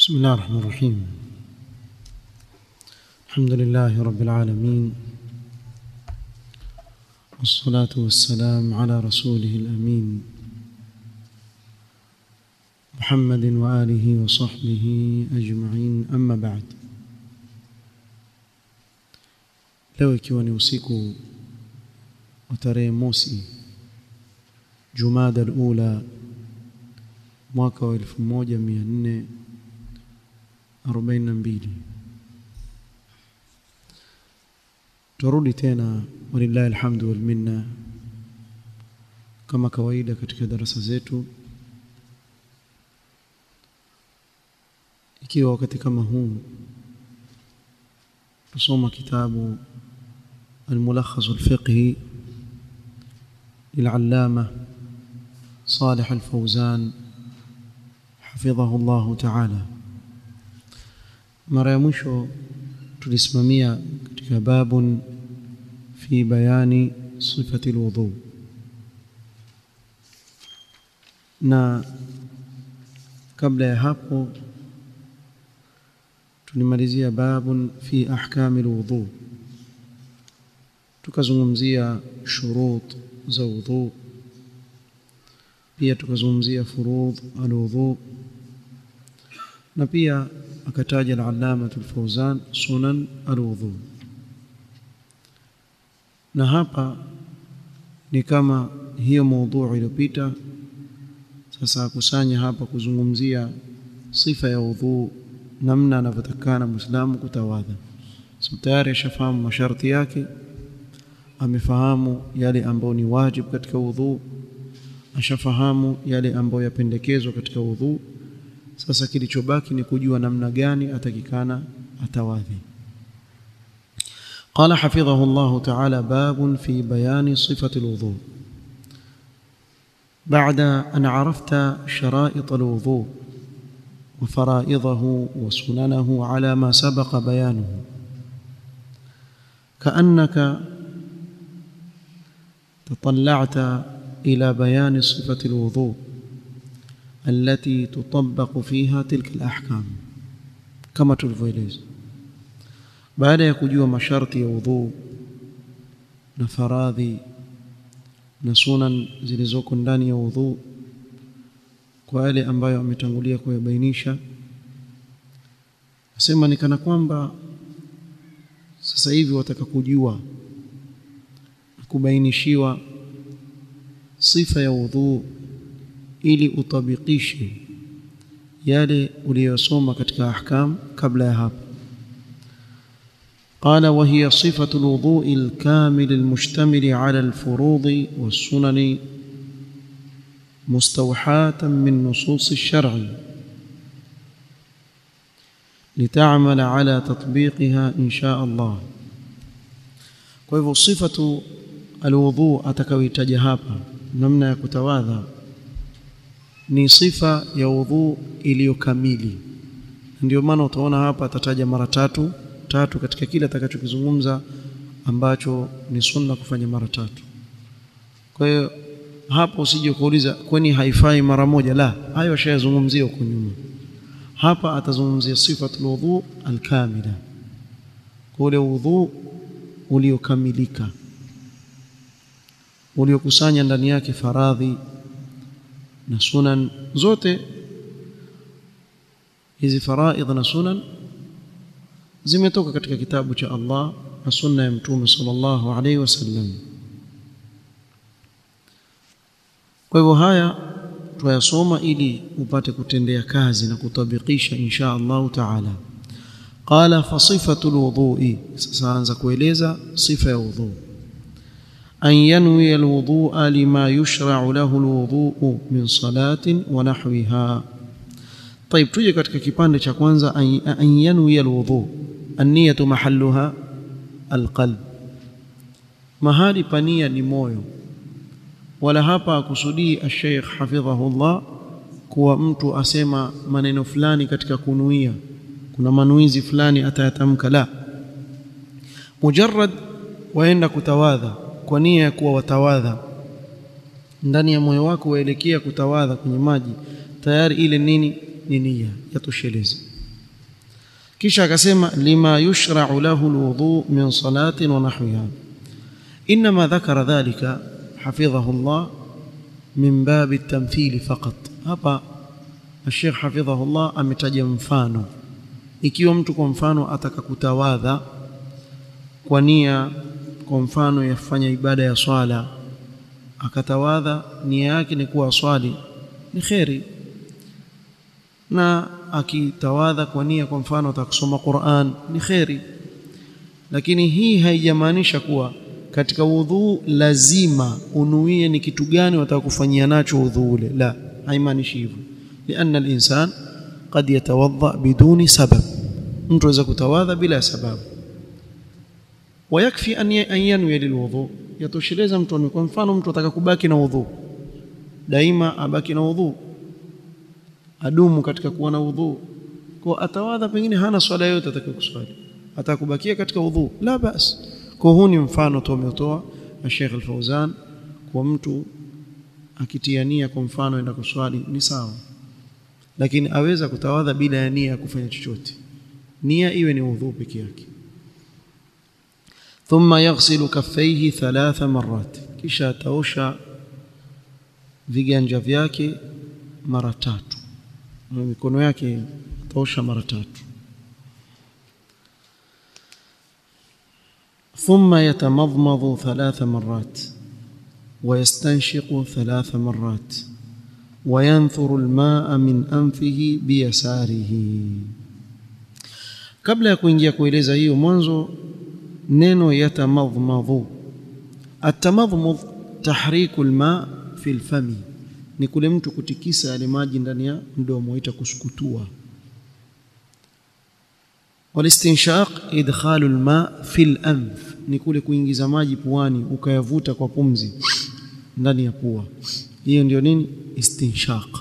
بسم الله الرحمن الرحيم الحمد لله رب العالمين والصلاة والسلام على رسوله الأمين محمد وآله وصحبه أجمعين أما بعد leo ikiwa ni usiku wa tarehe mosi Jumada al-Ula mwaka wa 1442 turudi tena walillahi alhamdu wal minna kama kawaida katika darasa zetu ikiwa wakati kama huu tusoma kitabu الملخص الفقهي للعلامة صالح الفوزان حفظه الله تعالى mara ya mwisho tulisimamia katika babun fi bayani sifati alwudu na kabla ya hapo tulimalizia babun fi ahkami alwudu tukazungumzia shurut za wudhu pia tukazungumzia furudh alwudhu na pia akataja al-allama al-fawzan sunan alwudhu na hapa ni kama hiyo maudhui iliyopita sasa akusanya hapa kuzungumzia sifa ya wudhu namna anavyotakana muislamu kutawadha so tayari ashafahamu masharti yake amefahamu yale ambayo ni wajibu katika udhu ashafahamu yale ambayo yapendekezwa katika udhu sasa kilichobaki ni kujua namna gani atakikana atawadhi قال حفظه الله تعالى باب في بيان صفة الوضوء بعد أن عرفت شرائط الوضوء وفرائضه وسننه على ما سبق بيانه كأنك تطلعت إلى بيان صفة الوضوء التي تطبق فيها تلك الأحكام كما tulivyoeleza baada ya kujua masharti ya udhu na faradhi na sunan zilizoko ndani ya udhu kwa yale ambayo ametangulia kuyabainisha nasema ni kana kwamba sasa hivi wataka kujua kubainishiwa sifa ya udhu ili utabikishe yale uliyosoma katika ahkam kabla ya hapo قال وهي صفة الوضوء الكامل المشتمل على الفروض والسنن مستوحاة من نصوص الشرع لتعمل على تطبيقها إن شاء الله فهو صفة alwudhu atakayoitaja hapa namna ya kutawadha ni sifa ya udhu iliyokamili ndio maana utaona hapa atataja mara tatu tatu katika kile atakachokizungumza ambacho ni sunna kufanya mara tatu kwa hiyo hapo usije kuuliza kwani haifai mara moja la hayo ashayazungumzia huko nyuma hapa atazungumzia sifatul wudhu alkamila ule udhu uliokamilika uliokusanya ndani yake faradhi na sunan zote hizi faraidh na sunan zimetoka katika kitabu cha Allah na sunna ya mtume sallallahu alaihi wasallam kwa hivyo haya tuyasoma ili upate kutendea kazi na kutabikisha insha Allah taala qala fa sifatul wudu'i sasa anza kueleza sifa ya wudhu أن ينوي الوضوء لما يشرع له الوضوء من صلاة ونحوها طيب تuje katika kipande cha kwanza an yanwi alwudu an-niyatu mahalluha alqalb mahali pania ni moyo wala hapa akusudii ash-sheikh hafidhahullah kuwa mtu asema maneno fulani katika kunuia kuna manuizi fulani atayatamka la mujarrad waenda kutawadha kwa nia ya kuwa watawadha ndani ya moyo wako waelekea kutawadha kwenye maji tayari ile nini ni nia yatosheleza kisha akasema lima yushra'u lahu alwudu min salatin wa nahwiha inma dhakara dhalika hafidhahu Allah min bab at-tamthil faqat hapa Sheikh hafidhahu Allah ametaja mfano ikiwa mtu kwa mfano ataka kutawadha kwa nia kwa mfano yafanya ibada ya swala akatawadha nia yake ni kuwa swali ni kheri na akitawadha kwa nia kwa mfano atakusoma Qur'an ni kheri lakini hii haijamaanisha kuwa katika udhu lazima unuie ni kitu gani watakufanyia nacho udhu ule la haimaanishi hivyo lianna al-insan qad yatawadha biduni sabab mtu aweza kutawadha bila sababu ويكفي أن ينوي للوضوء yatosheleza mtu kwa mfano mtu ataka kubaki na udhu daima abaki na udhu adumu katika kuwa na udhu kwa atawadha pengine hana swala yote atakayokuswali atakubakia katika udhu la bas kwa huu ni mfano tu ametoa na Sheikh Al-Fauzan kwa mtu akitiania kwa mfano enda kuswali ni sawa lakini aweza kutawadha bila ya nia ya kufanya chochote nia iwe ni udhu peke yake ثم يغسل كفيه ثلاث مرات kisha ataosha viganja vyake mara tatu mikono yake ataosha mara tatu ثم يتمضمض ثلاث مرات ويستنشق ثلاث مرات وينثر الماء من أنفه بيساره kabla ya kuingia kueleza hiyo mwanzo neno yatamadhmadhu atamadhmudh tahriku alma fi alfami ni kule mtu kutikisa yale maji ndani ya mdomo ita kusukutua walistinshaq idkhalu alma fi alanf ni kule kuingiza maji puani ukayavuta kwa pumzi ndani ya pua hiyo ndio nini istinshaq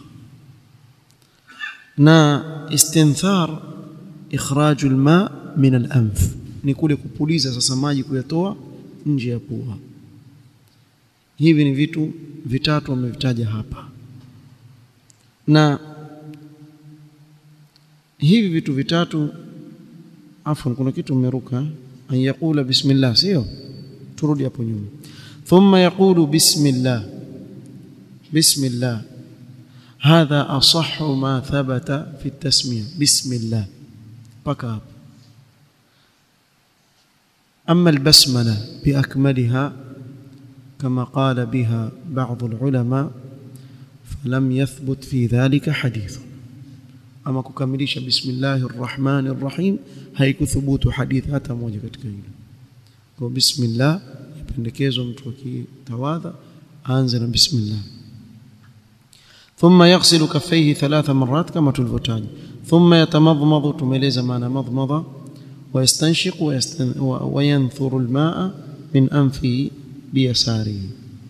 na istinthar ikhraju alma min alanf ni kule kupuliza sasa maji kuyatoa nje ya pua hivi ni vitu vitatu wamevitaja hapa na hivi vitu vitatu afwan kuna kitu umeruka an yaqula bismillah sio turudi hapo nyuma thumma yaqulu bismillah bismillah hadha asahhu ma thabata fi at-tasmiyah bismillah paka hapo أما البسملة بأكملها كما قال بها بعض العلماء فلم يثبت في ذلك حديث أما ككمليش بسم الله الرحمن الرحيم هيك ثبوت حديث hata moja katika hilo kwa bismillah yapendekezwa mtu akitawadha aanze na bismillah ثم يغسل كفيه ثلاث مرات كما تلفتاج ثم يتمضمض تميلeza maana madmada ويستنشق ويستن وينثر الماء من أنفه بيساره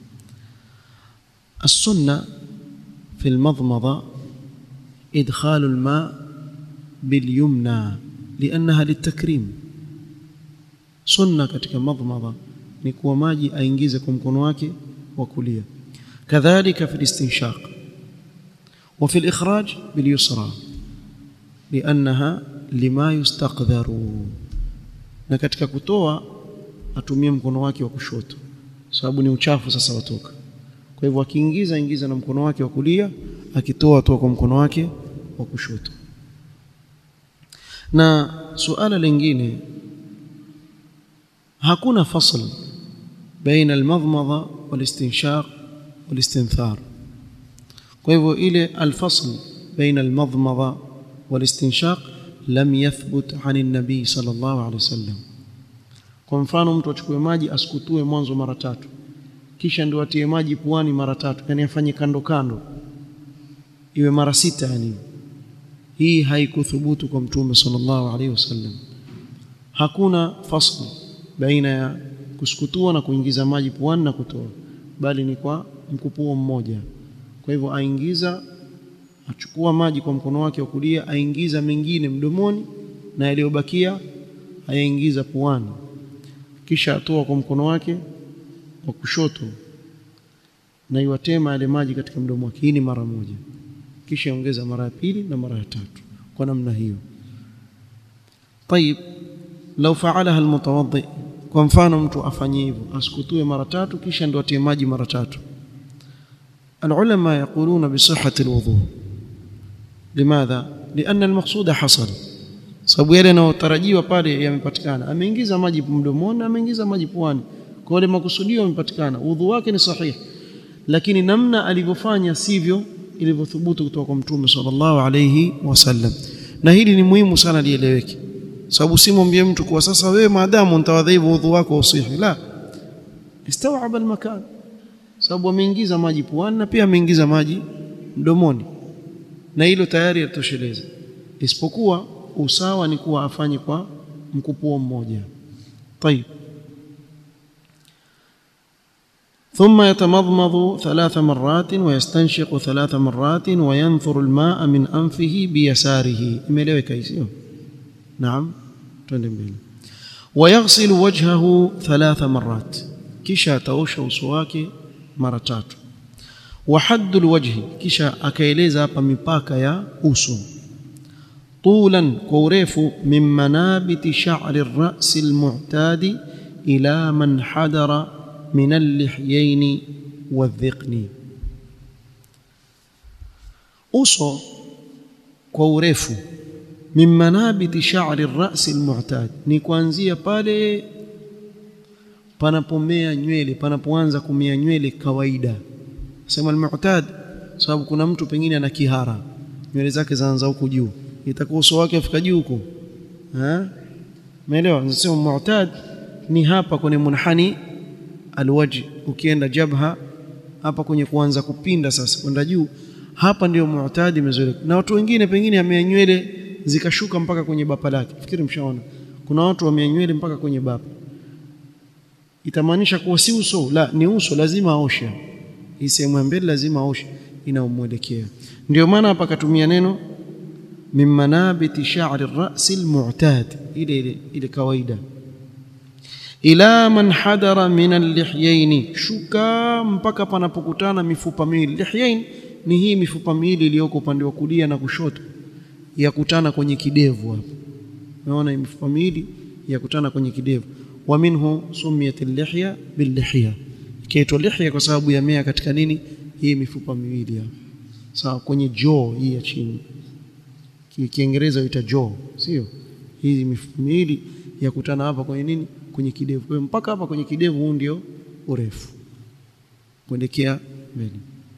السنة في المضمضة إدخال الماء باليمنى لأنها للتكريم سنة katika madmada ni kuwa maji aingize kwa mkono wake wa kulia kadhalika في الاستنشاق وفي الإخراج باليسرى لأنها lima yustaqdharu na katika kutoa atumie mkono wake wa kushoto sababu ni uchafu sasa watoka kwa hivyo akiingiza ingiza na mkono wake wa kulia akitoa toa kwa mkono wake wa kushoto na suala lingine hakuna fasl baina almadmadha walistinshaq walistinthar kwa hivyo ile alfasl baina almadmadha walistinshaq lam yathbut ani nabii sallallahu alaihi wasallam kwa mfano mtu achukue maji asikutue mwanzo mara tatu kisha ndio atie maji puani mara tatu yani afanye kando kando iwe mara sita yani hii haikuthubutu kwa mtume sallallahu alaihi wasallam hakuna fasl baina ya kusukutua na kuingiza maji puani na kutoa bali ni kwa mkupuo mmoja kwa hivyo aingiza achukua maji kwa mkono wake wa kulia aingiza mengine mdomoni na yaliyobakia ayaingiza puani kisha atoa kwa mkono wake wa kushoto na iwatema yale maji katika mdomo wake hii ni mara moja kisha ongeza mara ya pili na mara ya tatu kwa namna hiyo طيب لو فعلها المتوضئ kwa mfano mtu afanye hivyo asikutue mara tatu kisha ndio atie maji mara tatu العلماء يقولون بصحة الوضوء لماذا لأن المقصود حصل sababu yale yanayotarajiwa pale yamepatikana ameingiza maji mdomoni ameingiza maji puani kwa ile makusudio yamepatikana udhu wake ni sahihi lakini namna alivyofanya sivyo ilivyothubutu kutoka kwa mtume sallallahu alayhi wasallam na hili ni muhimu sana lieleweke sababu simwambie mtu kwa sasa wewe maadamu nitawadhaibu udhu wako usihi la istawaba almakan sababu ameingiza maji puani na pia ameingiza maji mdomoni na hilo tayari yatosheleza isipokuwa usawa ni kuwa afanye kwa mkupuo mmoja طيب ثم يتمضمض ثلاث مرات ويستنشق ثلاث مرات وينثر الماء من أنفه بيساره imeeleweka hiyo نعم twende mbele ويغسل وجهه ثلاث مرات kisha ataosha uso wake mara tatu وحد الوجه kisha akaeleza hapa mipaka ya uso طولا كوريف من منابت شعر الرأس المعتاد إلى من حدر من اللحيين والذقن uso kwa urefu min manabiti sha'ri ar-ra's al-mu'tad ni kuanzia pale panapomea nywele panapoanza kumea nywele kawaida sema al-mu'tad sababu kuna mtu pengine ana kihara nywele zake zaanza huku juu itakuwa uso wake afika juu huko eh umeelewa nasema mu'tad ni hapa kwenye munhani alwaji ukienda jabha hapa kwenye kuanza kupinda sasa kwenda juu hapa ndio mu'tadi imezoeleka na watu wengine pengine amea nywele zikashuka mpaka kwenye bapa lake fikiri mshaona kuna watu wamea nywele mpaka kwenye bapa itamaanisha kuwa si uso la ni uso lazima aoshe hii sehemu ya mbele lazima aoshe inaomwelekea ndio maana hapa akatumia neno min manabiti sha'ri ar-ra's al-mu'tad ile ile ile kawaida ila man hadara min al-lihyayn shuka mpaka panapokutana mifupa miwili lihyayn ni hii mifupa miwili iliyoko upande wa kulia na kushoto yakutana kwenye kidevu hapo unaona mifupa miwili yakutana kwenye kidevu wa minhu sumiyat al-lihya bil-lihya kaitwa lihya kwa sababu yamea katika nini hii mifupa miwili hapo sawa kwenye jaw hii ya chini kiingereza huita jaw sio hizi mifupa miwili yakutana hapa kwenye nini kwenye kidevu kwa mpaka hapa kwenye kidevu huu ndio urefu kuelekea mbele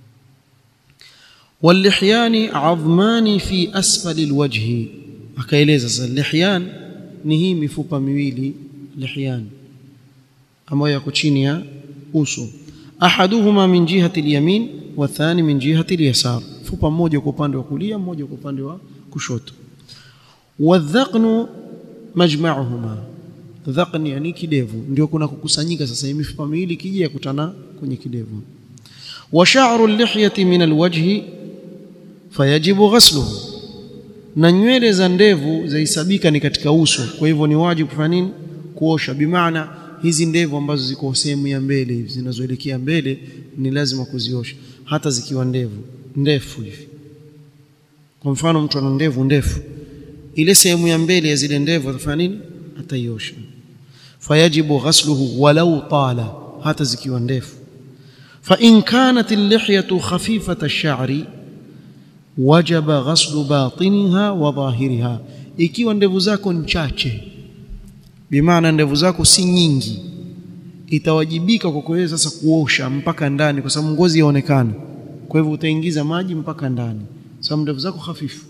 walihyani adhmani fi asfali alwajhi akaeleza sasa lihyan ni hii mifupa miwili lihyan ambayo yako chini ya uso ahaduhuma min jihati alyamin wa thani min jihati alyasar fupa mmoja kwa upande wa kulia mmoja kwa upande wa kushoto wadhaqnu majma'uhuma dhaqni yani kidevu ndio kuna kukusanyika sasa hii mifupa miwili kija yakutana kwenye kidevu wa sha'ru al-lihyati min al-wajhi fayajibu ghasluhu na nywele za ndevu zahesabika ni katika uso kwa hivyo ni wajibu kufanya nini kuosha bimaana hizi ndevu ambazo ziko sehemu ya mbele hivi zinazoelekea mbele ni lazima kuziosha hata zikiwa ndevu ndefu hivi kwa mfano mtu ana ndevu ndefu ile sehemu ya mbele ya zile ndevu atafanya nini ataiosha fayajibu ghasluhu walau tala hata zikiwa ndefu fa in kanat al-lihyatu khafifata ash-sha'ri wajaba ghaslu batiniha wa dhahiriha ikiwa ndevu zako ni chache bimaana ndevu zako si nyingi itawajibika kwa kweli sasa kuosha mpaka ndani kwa sababu ngozi yaonekana kwa hivyo utaingiza maji mpaka ndani sababu ndevu zako hafifu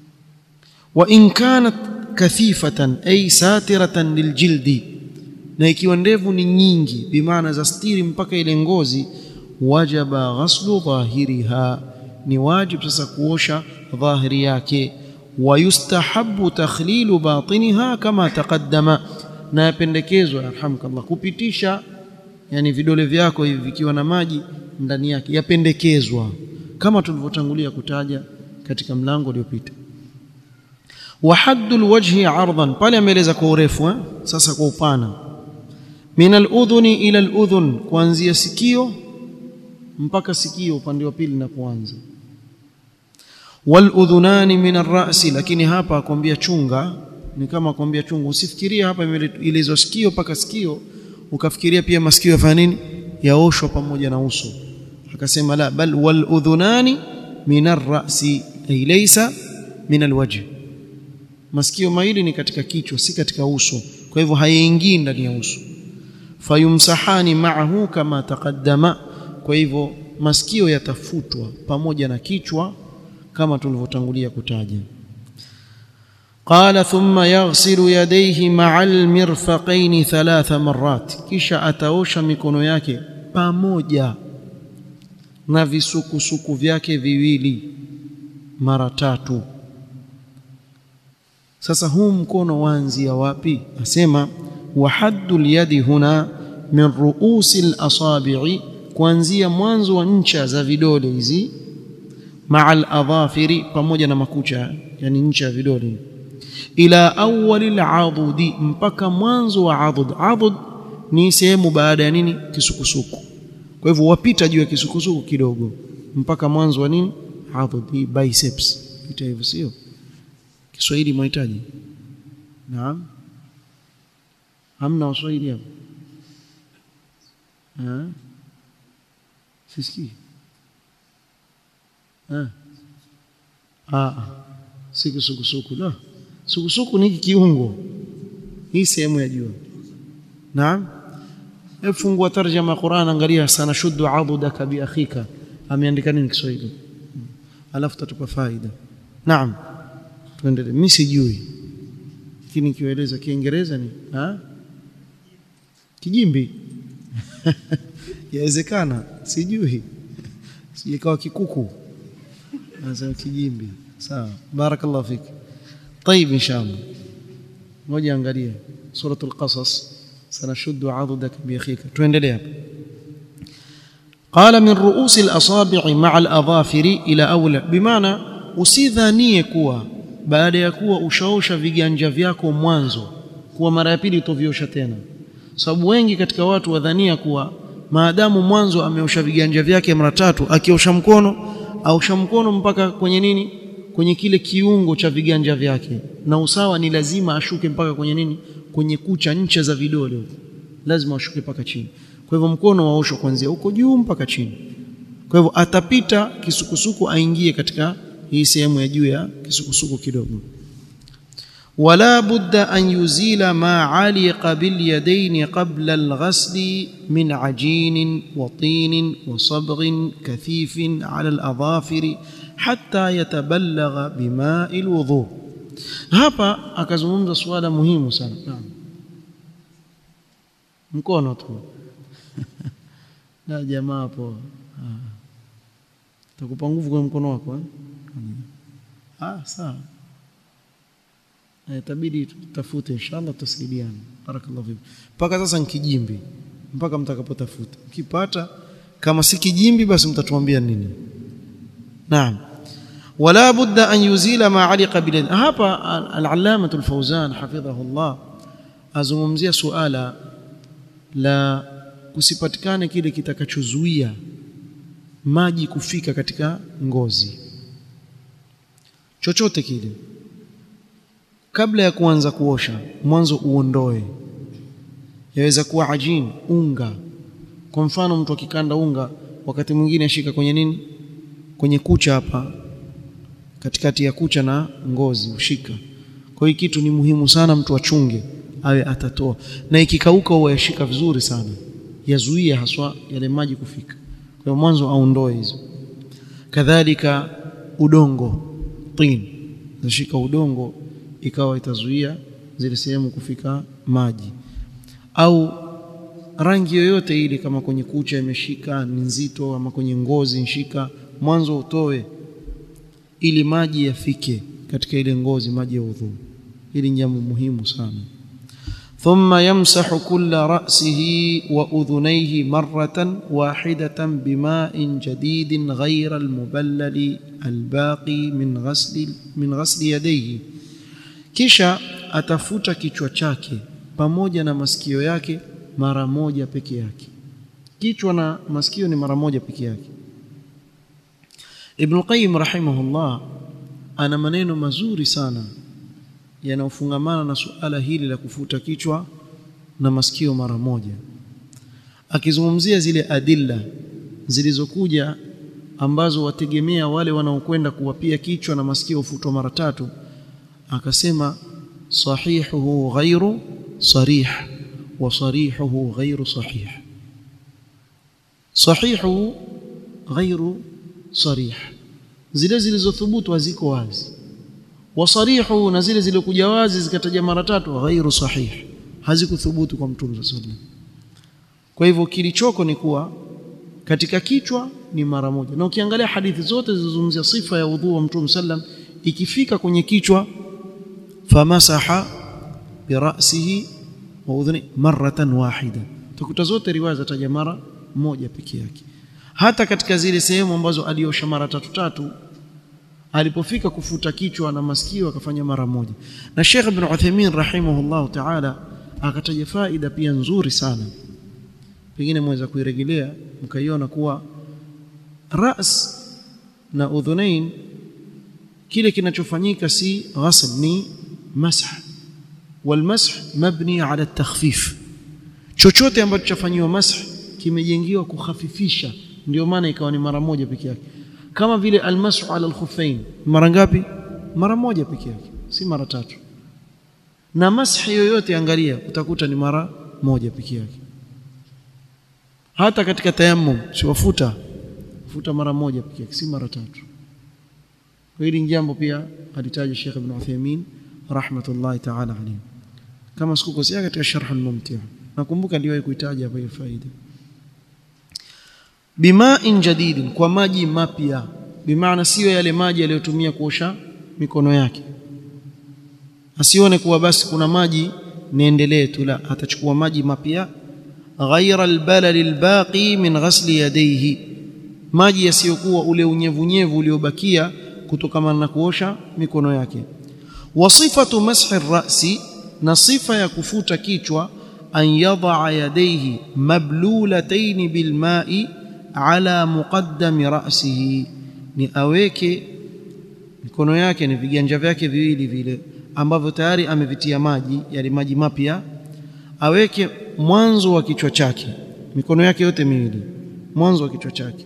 wa in kanat kathifatan ay satiratan liljildi na ikiwa ndevu ni nyingi bimaana za stiri mpaka ile ngozi wajaba ghaslu dhahiriha ni wajib sasa kuosha dhahiri yake wayustahabu takhlilu batiniha kama taqaddama na yapendekezwa yarhamukallah kupitisha yani vidole vyako hivi vikiwa na maji ndani yake yapendekezwa kama tulivyotangulia kutaja katika mlango uliopita wa haddul wajhi ardan pale ameeleza kwa urefu eh? sasa kwa upana min aludhuni ila aludhun kuanzia sikio mpaka sikio upande wa pili napoanza waludhunani min arrasi lakini hapa akwambia chunga ni kama kwambia chungu usifikirie hapa imeelezwa sikio mpaka sikio ukafikiria pia masikio yafanya nini yaoshwa pamoja na uso akasema la bal wal udhunani min ar-ra'si ay laysa min al-wajh masikio mawili ni katika kichwa si katika uso kwa hivyo hayaingii ndani ya uso fayumsahani ma'ahu kama taqaddama kwa hivyo masikio yatafutwa pamoja na kichwa kama tulivyotangulia kutaja قال ثم يغسل يديه مع المرفقين ثلاث مرات kisha ataosha mikono yake pamoja na visukusuku vyake viwili mara tatu sasa huu mkono waanzia wapi asema wa haddul yadi huna min ruusi al-asabi'i kuanzia mwanzo wa ncha za vidole hizi maa al-adhafiri pamoja na makucha yani ncha ya vidole ila awwal al-adudi mpaka mwanzo wa adud adud ni sehemu baada ya nini kisukusuku kwa hivyo wapita juu ya kisukusuku kidogo mpaka mwanzo wa nini adud hii biceps ita hivyo sio Kiswahili mwahitaji naam hamna waswahili hapo eh sisikii eh ah si kisukusuku la sukusuku ni kiungo hii sehemu ya juu naam efungua tarjama Qur'an angalia sana shuddu adudaka bi akhika ameandika nini Kiswahili alafu tatupa faida naam tuendelee mimi sijui lakini kieleza kiingereza ni ha kijimbi yawezekana sijui sijikawa kikuku nasema kijimbi sawa barakallahu fik طيب ان شاء الله ngoja angalia suratul qasas sanashuddu adudak bi akhika tuendelee hapa قال من رؤوس الاصابع مع الاظافر الى اولى بمعنى usidhanie kuwa baada ya kuwa ushaosha viganja vyako mwanzo kuwa mara ya pili utoviosha tena sababu wengi katika watu wadhania kuwa maadamu mwanzo ameosha viganja vyake mara tatu akiosha mkono ausha mkono mpaka kwenye nini kwenye kile kiungo cha viganja vyake na usawa ni lazima ashuke mpaka kwenye nini kwenye kucha ncha za vidole huko lazima ashuke mpaka chini kwa hivyo mkono waoshwa kuanzia huko juu mpaka chini kwa hivyo atapita kisukusuku aingie katika hii sehemu ya juu ya kisukusuku kidogo ولا بد أن يزيل ما علق باليدين قبل الغسل من عجين وطين وصبغ كثيف على الأظافر حتى يتبلغ بماء الوضوء hapa akazungumza suala muhimu sana mkono tu na jamaa hapo takupa nguvu kwa mkono wako eh? ah sawa itabidi tutafute inshallah tusaidiane barakallahu fik mpaka sasa nikijimbi mpaka mtakapotafuta ukipata kama si kijimbi basi mtatuambia nini naam wala budda an yuzila ma aliqa bil hapa al-allamah al-fawzan hafidhahu Allah azungumzia suala la kusipatikane kile kitakachozuia maji kufika katika ngozi chochote kile kabla ya kuanza kuosha mwanzo uondoe yaweza kuwa ajin unga kwa mfano mtu akikanda unga wakati mwingine ashika kwenye nini kwenye kucha hapa katikati ya kucha na ngozi ushika kwa hiyo kitu ni muhimu sana mtu achunge awe atatoa na ikikauka huwa yashika vizuri sana yazuia haswa yale maji kufika kwa hiyo mwanzo aondoe hizo kadhalika udongo tin zashika udongo ikawa itazuia zile sehemu kufika maji au rangi yoyote ile kama kwenye kucha imeshika ni nzito ama kwenye ngozi nshika mwanzo utoe ili maji yafike katika ile ngozi maji ya udhu hili jambo muhimu sana ثم يمسح كل رأسه وأذنيه مرة واحدة بماء جديد غير المبلل الباقي من غسل من غسل يديه kisha atafuta kichwa chake pamoja na masikio yake mara moja peke yake kichwa na masikio ni mara moja peke yake Ibn Qayyim rahimahullah ana maneno mazuri sana yanayofungamana na suala hili la kufuta kichwa na masikio mara moja akizungumzia zile adilla zilizokuja ambazo wategemea wale wanaokwenda kuwapia kichwa na masikio ufutwa mara tatu akasema sahihuhu ghairu sarih wa sarihuhu ghairu sahih sahihu ghairu sarih zile zilizothubutu haziko wazi wasarihu na zile zilizokuja wazi zikataja mara tatu ghairu sahih hazikuthubutu kwa mtume sallallahu alaihi wasallam kwa hivyo kilichoko ni kuwa katika kichwa ni mara moja na ukiangalia hadithi zote zilizozungumzia sifa ya udhu wa mtume sallam ikifika kwenye kichwa famasaha birasihi wa udhuni maratan wahida tukuta zote riwaya zataja mara moja peke yake hata katika zile sehemu ambazo aliosha mara tatu tatu alipofika kufuta kichwa na masikio akafanya mara moja na Sheikh Ibn Uthaymeen rahimahullah ta'ala akataja faida pia nzuri sana pengine mweza kuirejelea mkaiona kuwa ras na udhunain kile kinachofanyika si ghasl ni masah walmasah mabni ala takhfif chochote ambacho chafanyiwa masah kimejengiwa kukhafifisha ndio maana ikawa ni mara moja peke yake kama vile almasu ala alkhuffain mara ngapi mara moja peke yake si mara tatu na mashi yoyote angalia utakuta ni mara moja peke yake hata katika tayammum siwafuta futa mara moja peke yake si mara tatu hili jambo pia alitaja Sheikh Ibn Uthaymeen rahmatullahi ta'ala alayhi kama sikukosea katika sharh al-mumti' nakumbuka ndio kuitaja hapa hiyo faida bima'in jadidin kwa maji mapya bimaana sio yale maji aliyotumia kuosha mikono yake asione kuwa basi kuna maji niendelee tu la atachukua maji mapya ghaira albalal albaqi min ghasli yadayhi maji yasiyokuwa ule unyevunyevu uliobakia kutokana na kuosha mikono yake wasifatu mashi ar-ra'si na sifa ya kufuta kichwa an yadha yadayhi mablulatayn bilma'i ala muqaddami ra'sihi ni aweke mikono yake ni viganja vyake viwili vile ambavyo tayari amevitia maji yale maji mapya aweke mwanzo wa kichwa chake mikono yake yote miwili mwanzo wa kichwa chake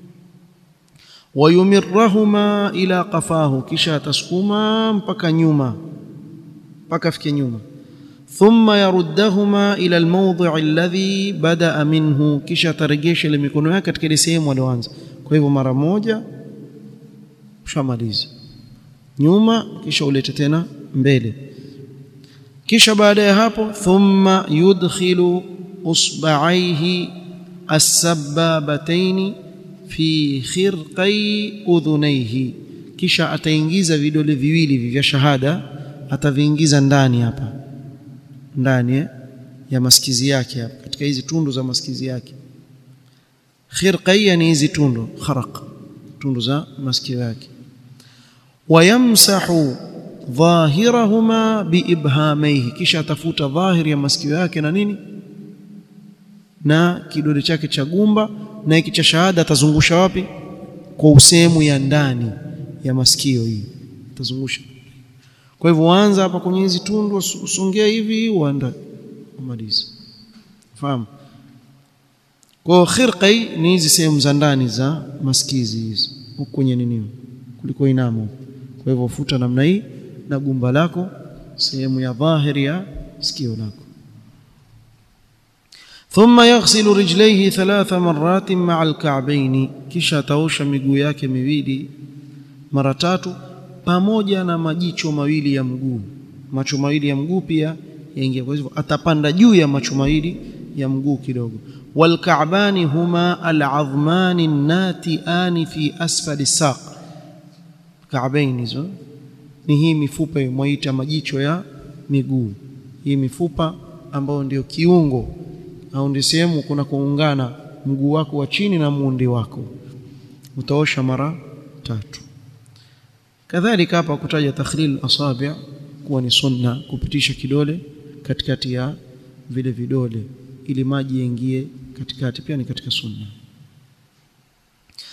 wayumirrahuma ila qafahu kisha atasukuma mpaka nyuma mpaka afike nyuma thumma yaruddahuma ila almawdi' alladhi bada'a minhu kisha ataregesha ile mikono yake katika ile sehemu aliyoanza kwa hivyo mara moja ushamaliza nyuma kisha ulete tena mbele kisha baada ya hapo thumma yudkhilu usba'aihi as-sabbabatayn fi khirqai udhunaihi kisha ataingiza vidole viwili vya shahada ataviingiza ndani hapa ndani eh, ya masikizi yake hapa katika hizi tundu za masikizi yake khirqai ni hizi tundu kharaq tundu za masikio yake wayamsahu dhahirahuma biibhamaihi kisha atafuta dhahiri ya masikio yake na nini na kidole chake cha gumba na hiki cha shahada atazungusha wapi kwa usehemu ya ndani ya masikio hii atazungusha kwa hivyo anza hapa kwenye hizi tundu usongea hivi uanda umalize fahamu kwa khirqai ni hizi sehemu za ndani za masikizi hizi huko kwenye nini kuliko inamo kwa hivyo futa namna hii na gumba lako sehemu ya dhahiri ya sikio lako ثم يغسل رجليه ثلاث مرات مع الكعبين kisha ataosha miguu yake miwili mara tatu pamoja na majicho mawili ya mguu macho mawili ya mguu pia yaingia kwa hivyo atapanda juu ya macho mawili ya mguu kidogo walka'bani huma al'azmani nati'ani fi asfali saq ka'bain hizo ni hii mifupa mwaita majicho ya miguu hii mifupa ambayo ndio kiungo au ndio sehemu kuna kuungana mguu wako wa chini na muundi wako utaosha mara tatu kadhalika hapa kutaja takhlil asabi' kuwa ni sunna kupitisha kidole katikati ya vile vidole ili maji yaingie katikati pia ni katika sunna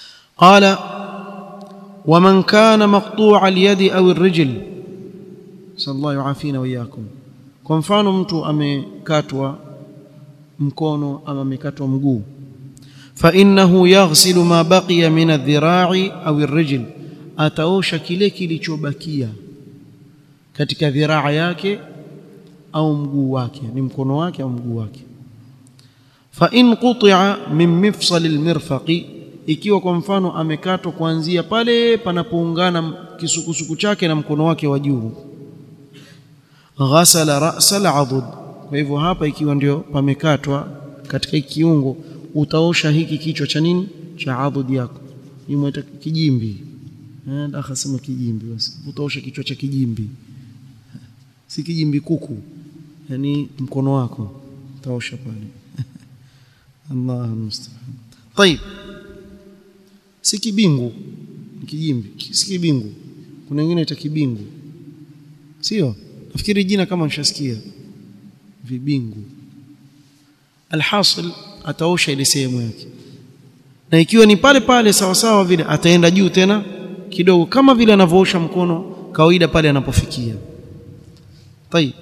qala ومن كان مقطوع اليد او الرجل sallallahu yuafina wa iyyakum kwa mfano mtu amekatwa mkono ama amekatwa mguu fa innahu yaghsilu ma baqiya min adh-dhira'i aw ar-rijl ataosha kile kilichobakia katika dhiraa yake au mguu wake ni mkono wake au mguu wake fa in quti'a min mifsal al-mirfaqi ikiwa kwa mfano amekatwa kuanzia pale panapoungana kisukusuku chake na mkono wake wa juu ghasala ra'sa al-'adud kwa hivyo hapa ikiwa ndio pamekatwa katika kiungo utaosha hiki kichwa cha nini cha adud yako nimwita kijimbi eh akasema kijimbi basi utaosha kichwa cha kijimbi si kijimbi kuku yani mkono wako utaosha pale Allah musta'an طيب si kibingu kijimbi si kibingu kuna wengine ita kibingu sio nafikiri jina kama nishasikia vibingu alhasil ataosha ile sehemu yake na ikiwa ni pale pale sawa sawa vile ataenda juu tena kidogo kama vile anavyoosha mkono kawaida pale anapofikia طيب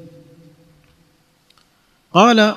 قال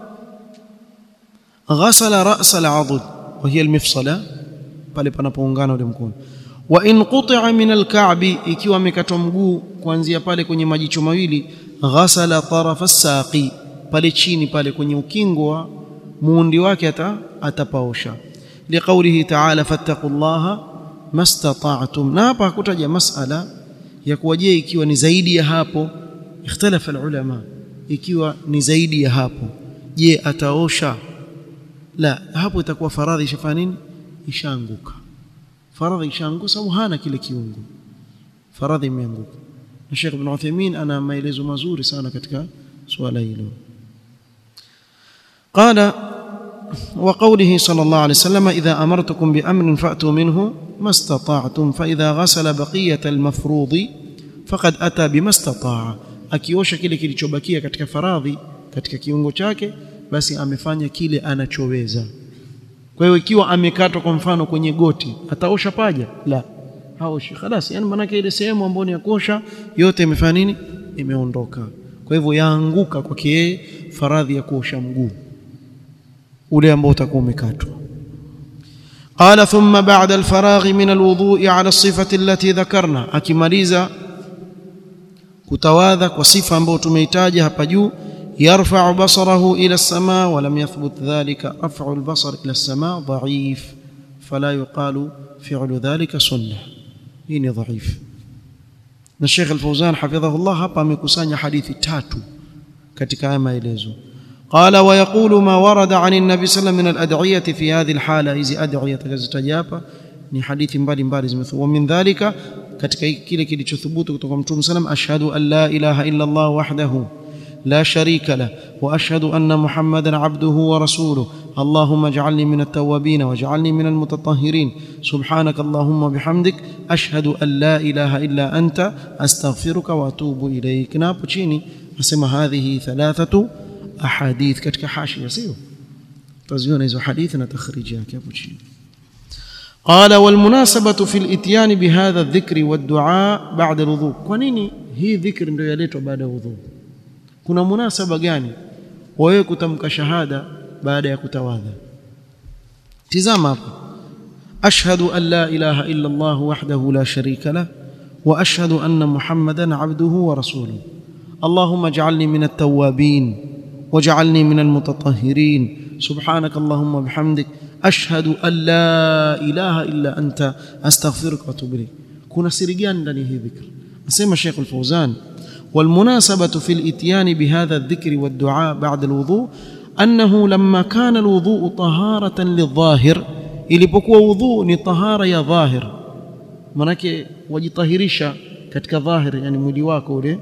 غسل راس العضد وهي المفصله pale panapoungana ule mkono wa in quti'a min al-ka'bi ikiwa amekatwa mguu kuanzia pale kwenye majicho mawili ghasala tarafa as-saqi pale chini pale kwenye ukingo wa muundi wake ata atapaosha liqaulihi ta'ala fattaqullaha mastata'tum na hapa hakutaja masala ya kuwa je ikiwa ni zaidi ya hapo ikhtalafa ulama ikiwa ni zaidi ya hapo je ataosha la hapo itakuwa faradhi ishafanya nini ishaanguka faradhi ishaanguka sababu hana kile kiungo faradhi imeanguka na Sheikh Ibn Uthaymeen ana maelezo mazuri sana katika swala hilo قال وقوله صلى الله عليه وسلم إذا أمرتكم بأمر فأتوا منه ما استطعتم فإذا غسل بقية المفروض فقد أتى بما استطاع akiosha kile kilichobakia katika faradhi katika kiungo chake basi amefanya kile anachoweza kwa hiyo ikiwa amekatwa kwa mfano kwenye goti ataosha paja la haoshi خلاص yani manake ile sehemu ambayo ni ya kuosha yote imefanya nini imeondoka kwa hivyo yaanguka kwake yeye faradhi ya kuosha mguu ule ambao utakuwa umekatwa قال ثم بعد الفراغ من الوضوء على الصفة التي ذكرنا akimaliza kutawadha kwa sifa ambayo tumeitaja hapa juu يرفع بصره إلى السماء ولم يثبت ذلك رفع البصر إلى السماء ضعيف فلا يقال فعل ذلك سنة هنا ضعيف الشيخ الفوزان حفظه الله hapa amekusanya hadithi tatu katika haya maelezo قال ويقول ما ورد عن النبي صلى الله عليه وسلم من الأدعية في هذه الحالة hizi adhiya takazotajapa ni hadithi mbalimbali zimethubutu min dhalika katika kile kilichothubutu kutoka mtume sallam ashhadu an la ilaha illa Allah wahdahu لا شريك له واشهد ان محمدا عبده ورسوله اللهم اجعلني من التوابين واجعلني من المتطهرين سبحانك اللهم وبحمدك اشهد ان لا اله الا انت استغفرك واتوب اليك napo chini nasema hadhihi thalathatu ahadith katika hashia sio taziona hizo hadithi na takhriji yake hapo chini قال والمناسبة في الاتيان بهذا الذكر والدعاء بعد الوضوء kwa nini hii dhikri ndio yaletwa baada ya wudhu kuna munasaba gani wewe kutamka shahada baada ya kutawadha tizama hapa ashhadu an la ilaha illa Allah wahdahu la sharika lah wa ashhadu anna muhammadan abduhu wa rasuluhu اللهم اجعلني من التوابين واجعلني من المتطهرين سبحانك اللهم وبحمدك أشهد أن لا إله إلا أنت أستغفرك وأتوب إليك كنا سرجان لني هي ذكر أسمى الشيخ الفوزان والمناسبة في الإتيان بهذا الذكر والدعاء بعد الوضوء أنه لما كان الوضوء طهارة للظاهر ilipokuwa wudhu ni tahara ya dhahir manake wajitahirisha katika dhahir yani mwili wako ule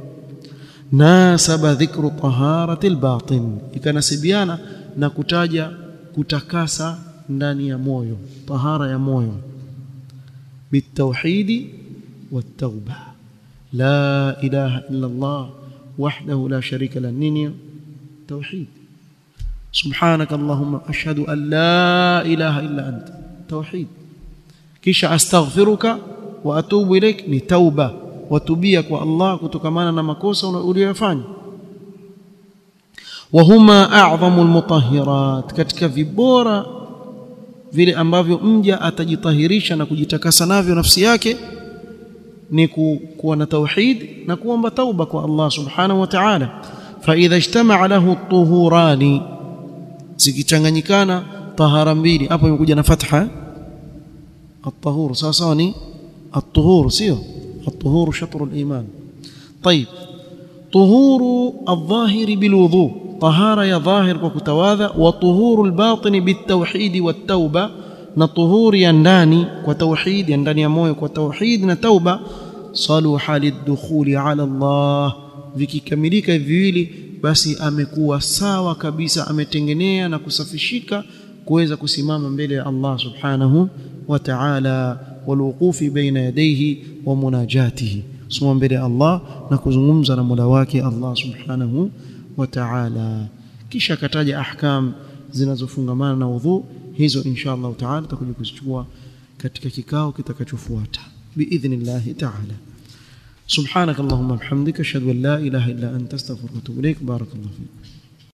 nasaba dhikru taharati albatin ikanasibiana na kutaja kutakasa ndani ya moyo tahara ya moyo bitauhidi والتوبه لا اله الا الله وحده لا شريك له نيني توحيد سبحانك اللهم اشهد ان لا اله الا انت توحيد كيش استغفرك واتوب اليك لتوبه watubia kwa Allah kutokamana na makosa uliyofanya wahuma a'dhamu almutahhirat katika vibora vile ambavyo mja atajitahirisha na kujitakasa navyo nafsi yake ni kuwa na tauhid na kuomba tauba kwa Allah subhanahu wa ta'ala fa idha ijtama'a lahu at-tuhurani zikichanganyikana tahara mbili hapo imekuja na fatha at-tahur sawa sawa ni at-tuhur sio at-tuhur shatr al-iman طيب طهور الظاهر بالوضوء طهارة يا ظاهر وكتواذا وطهور الباطن بالتوحيد والتوبة نطهور ينداني وتوحيد ينداني موي وتوحيد نتوبة صلح للدخول على الله vikikamilika viwili basi amekuwa sawa kabisa ametengenea na kusafishika kuweza kusimama mbele ya Allah subhanahu wa ta'ala walwuqufi baina yadayhi wa munajatihi kusimama mbele ya Allah na kuzungumza na Mola wake Allah subhanahu wa ta'ala kisha akataja ahkam zinazofungamana na udhu hizo insha Allah ta'ala tutakuja kuzichukua katika kikao kitakachofuata biidhnillah ta'ala سبحانك اللهم وبحمدك اشهد ان لا اله الا انت استغفرك واتوب اليك بارك الله فيك